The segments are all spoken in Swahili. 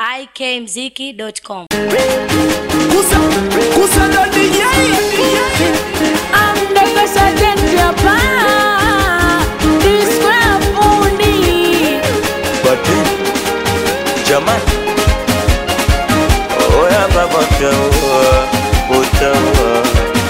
ikmziki.com. Kusa, kusa ndo DJ. Amdaka sajenti hapa Disco ya fundi Bati Jamani Oya baba utaua Utaua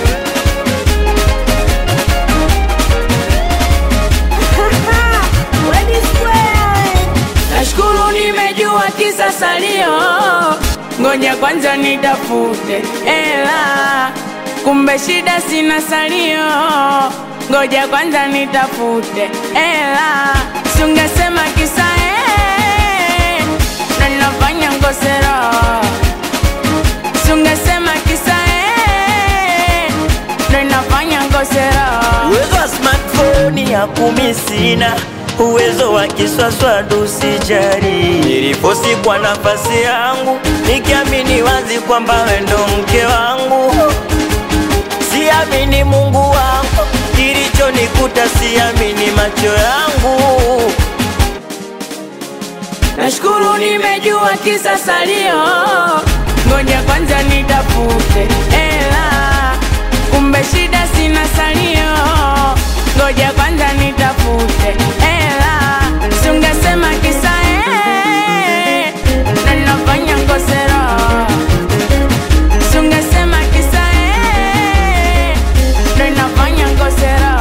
Nashukuru nimejua kisa salio Ngoja kwanza nitafute ela Kumbe shida sina salio Ngoja kwanza nitafute ela Sungesema kisa eh Na nafanya ngosero Sungesema kisa eh Na nafanya ngosero Uwezo wa smartphone ya kumi sina Uwezo wa kiswaswadu sijari Niliposi kwa nafasi yangu Nikiamini wazi kwamba we ndo mke wangu Siamini Mungu wangu Kilichonikuta siamini macho yangu Nashukuru nimejua kisa salio, ngoja kwanza nitafute ela. Kumbe shida sina salio, ngoja kwanza nitafute ela. Sungesema kisa eh, na nafanya ngosero. Sungesema kisa eh, na nafanya ngosero.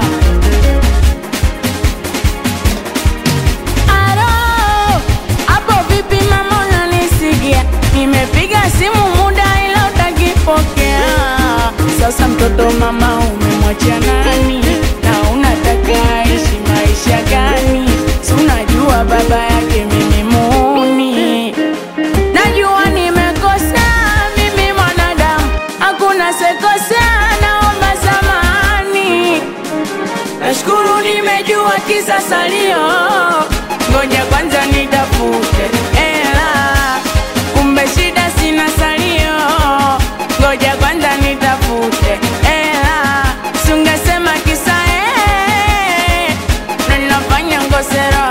Alo, hapo vipi mama unanisikia? Nimepiga simu muda ila utakipokea. Sasa mtoto mama umemwachia nani? Na unataka aishi maisha gani? Si unajua baba yake mimi muni. Najua nimekosa mimi mwanadamu, hakuna sekosea, naomba samahani. Nashukuru nimejua kisa salio, ngoja kwanza nitafute ela. Kumbe shida sina salio, ngoja kwanza nitafute ela. Sungesema kisa eh, na nafanya ngosero.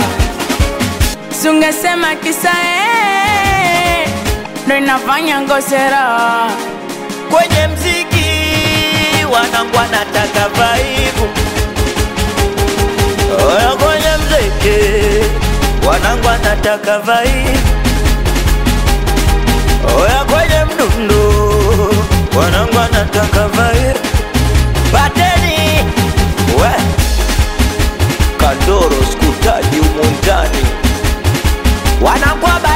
Sungesema kisa eh, ndo nafanya ngosero. Kwenye mziki wanangu wanataka vaibu Oya kwenye mziki wanangu wanataka vaibu Oya kwenye mdundo wanangu wanataka vaibu Bateni we Kandoro skutaji umundani wanangu wa